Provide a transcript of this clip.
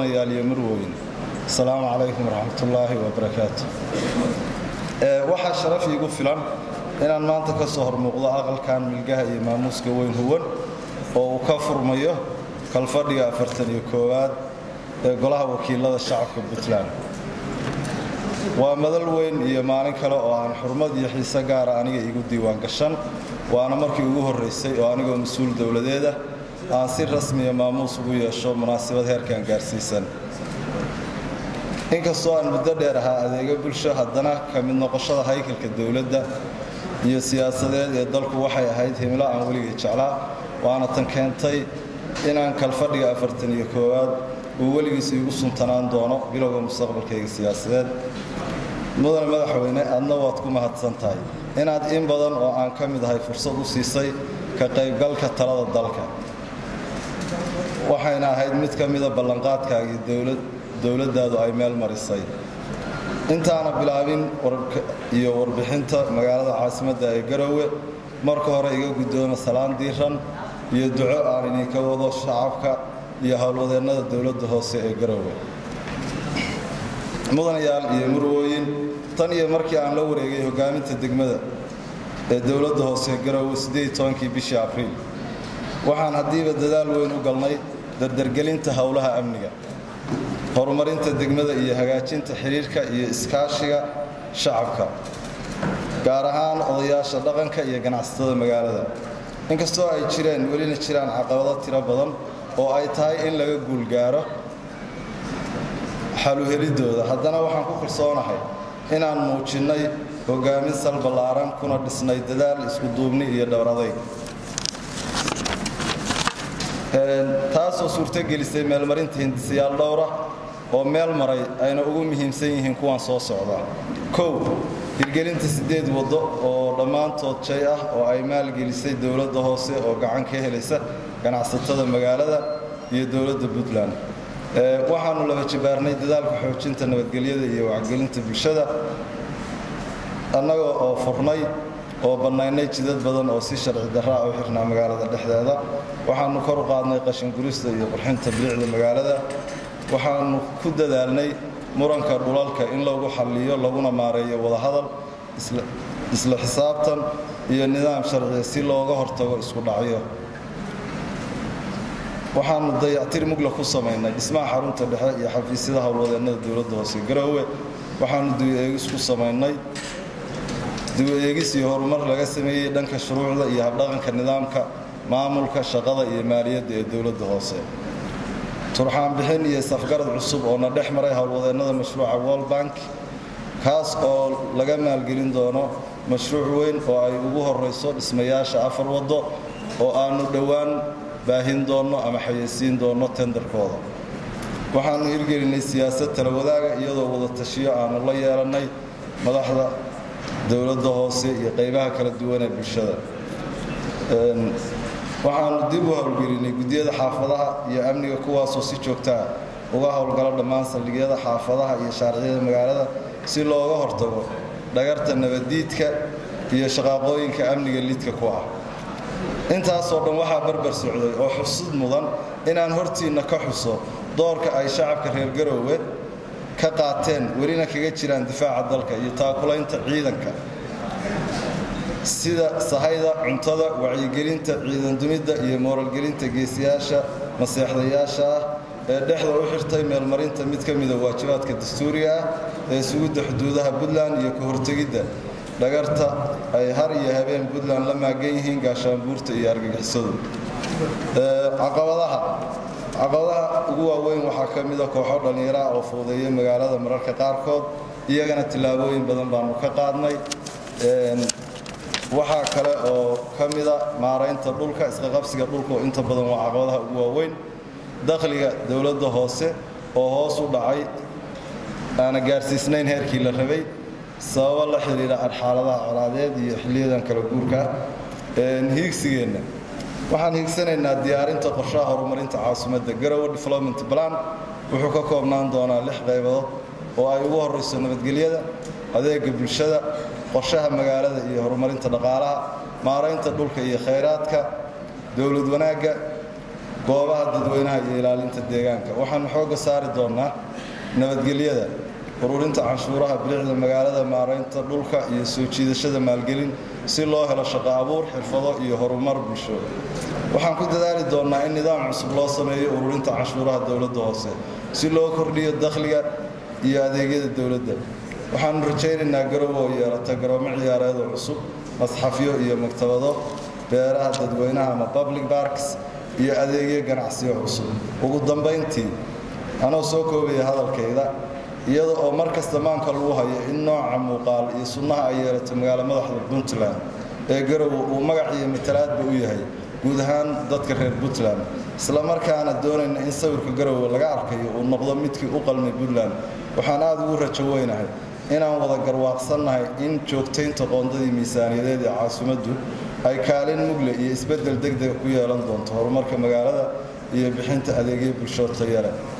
mudanayaal iyo marwooyin asalaamu calaykum waraxmatullaahi wabarakaatu waxaa sharaf iigu filan inaan maanta ka soo hormuuqdo aqalkan milgaha iyo maamuuska weyn huwan oo uu ka furmayo kalfadhiga afartan iyo koowaad ee golaha wakiilada shacabka puntland waa madal weyn iyo maalin kale oo aan xurmad iyo xiise gaara aniga iigu diiwaan gashan waana markii ugu horraysay oo anigoo mas-uul dowladeeda aan si rasmiya maamuus ugu yeesho munaasabad heerkan gaarsiisan inkastoo aan muddo dheer ahaa adeega bulsho haddana ka mid noqoshada haykalka dowladda iyo siyaasadeed ee dalku waxay ahayd himilo aan weligay jeclaa waana tan keentay inaan kalfadhiga afartan iyo koowaad uu weligiis iigu suntanaan doono bilowga mustaqbalkayga siyaasadeed mudane madaxweyne adna waad ku mahadsan tahay inaad in badan oo aan ka mid ahay fursad u siisay ka qaybgalka talada dalka waxayna ahayd mid ka mida ballanqaadkaagii dowladdaadu ay meel marisay intaana bilaabin iyo warbixinta magaalada caasimadda ee garowe marka hore iga guddooma salaan diiran iyo duco aan idinka wado shacabka iyo howlwadeennada dowladda hoose ee garowe mudanayaal iyo murwooyin tan iyo markii aan la wareegay hogaaminta degmada ee dowladda hoose garowe kii bishii abriil waxaan haddiiba dadaal weyn u galnay dardargelinta howlaha amniga horumarinta degmada iyo hagaajinta xidhiirka iyo iskaashiga shacabka gaar ahaan odayaasha dhaqanka iyo ganacsatada magaalada inkastoo ay jireen welina jiraan caqabado tiro badan oo ay tahay in laga guulgaaro xaluhelidooda haddana waxaan ku kalsoonahay inaan muujinnay hogaamin sal ballaaran kuna dhisnay dadaal iskuduubni iyo dhowradayg taasoo suurtogelisay meelmarinta hindisayaal dhowra oo meel maray ayna ugu muhiimsan yihiin kuwan soo socda kow hirgelinta siddeed waddo oo dhammaantood jay ah oo ay maalgelisay dowladda hoose oo gacan ka helaysa ganacsatada magaalada iyo dowladda puntland waxaannu laba jibaarnay dadaalka xoojinta nabadgelyada iyo wacgelinta bulshada annagoo oo furnay oo bannaynay jidad badan oo si sharci darraa u xirnaa magaalada dhexdeeda waxaannu kor u qaadnay qashingurista iyo qurxinta bilicda magaalada waxaannu ku dadaalnay muranka dhulalka in lagu xalliyo laguna maareeyo wadahadal isla xisaabtan iyo nidaam sharciya si looga hortago isku dhacyo waxaannu dayactir mugla ku samaynay dhismaha xarunta dhexe iyo xafiisyada howlwadeennada dowladda hoose garoowe waxaannu duwi-eegis ku samaynay duwi-eegis iyo horumar laga sameeyey dhanka shuruucda iyo habdhaqanka nidaamka maamulka shaqada iyo maaliyadda ee dowladda hoose turxaan bixin iyo safgarad cusub oo na dhex maray howlwadeennada mashruuca world bank kaas oo laga maalgelin doono mashruuc weyn oo ay ugu horrayso dhismayaasha afar waddo oo aannu dhowaan baahin doonno ama xayeysiin doonno tendarkooda waxaannu hirgelinay siyaasad tala wadaaga iyadoo wada tashiyo aannu la yeelannay madaxda dowladda hoose iyo qaybaha kala duwan ee bulshada waxaannu dib u howlgelinay guddiyada xaafadaha iyo amniga kuwaasoo si joogtaa uga howlgala dhammaan saldhigyada xaafadaha iyo shaariciyada magaalada si looga hortago dhagarta nabaddiidka iyo shaqaaqooyinka amniga lidka ku ah intaasoo dhan waxaa barbar socday oo xusud mudan inaan hortiinna ka xuso doorka ay shacabka reer garoowe ka qaateen welina kaga jiraan difaaca dalka iyo taakulaynta ciidanka sida sahayda cuntada wacyigelinta ciidandumidda iyo mooralgelinta geesiyaasha maseexdayaasha ah ee dhexda u xirtay meelmarinta mid ka mida waajibaadka dastuuriga ah ee sugidda xuduudaha puntland iyo ka hortegidda dhagarta ay har iyo habeen puntland la maagan yihiin gaashaanbuurta iyo argagixisadu caqabadaha caqabadaha ugu waaweyn waxaa ka mida kooxo dhallinyaraha oo fuudeeya magaalada mararka qaarkood iyagana tillaabooyin badan baanu ka qaadnay waxaa kale oo ka mida maaraynta dhulka isqaqabsiga dhulka oo inta badan waa caqabadaha ugu waaweyn dakhliga dowladda hoose oo hoos u dhacay aana gaarsiisnayn heerkii la rabay sababo la xidhiidha xaaladaha colaadeed iyo xilliyadan kala guurka hiigsigeenna waxaan hiigsanaynaa diyaarinta qorshaha horumarinta caasimadda garowe development plan wuxuu ka koobnaan doonaa lix qaybadood oo ay ugu horrayso nabadgelyada adeega bulshada qorshaha magaalada iyo horumarinta dhaqaalaha maaraynta dhulka iyo khayraadka dowlad wanaagga goobaha dadweynaha iyo ilaalinta deegaanka waxaanu xoogga saari doonnaa nabadgelyada ururinta canshuuraha bilicda magaalada maaraynta dhulka iyo soo jiidashada maalgelin si loo helo shaqo abuur xirfado iyo horumar bulsho waxaan ku dadaali doonnaa in nidaam cusub loo sameeyo ururinta canshuuraha dowladda hoose si loo kordhiyo dakhliga iyo adeegyada dowladda waxaanu rajaynaynaa garow oo yeelata garoomo ciyaareedoo cusub masxafyo iyo maktabado beeraha dadweynaha ama public barks iyo adeegyo ganacsiyo cusub ugu dambayntii anoo soo koobaya hadalkayda iyada oo mar kasta maanka lagu hayo in nooca muuqaal iyo sunnaha ay yeelato magaalo madaxda puntland ee garowe uu magac iyo matalaadba u yahay guud ahaan dadka reer puntland islamarkaana doonayna in sawirka garowe laga arkayo uu noqdo midkii u qalmay puntland waxaan aada ugu rajo weynahay inaan wada garwaaqsannahay in joogtaynta qoondadii miisaaniyadeed ee caasimaddu ay kaalin mugle iyo isbeddel degdega ku yeelan doonto horumarka magaalada iyo bixinta adeegyo bulsho tayale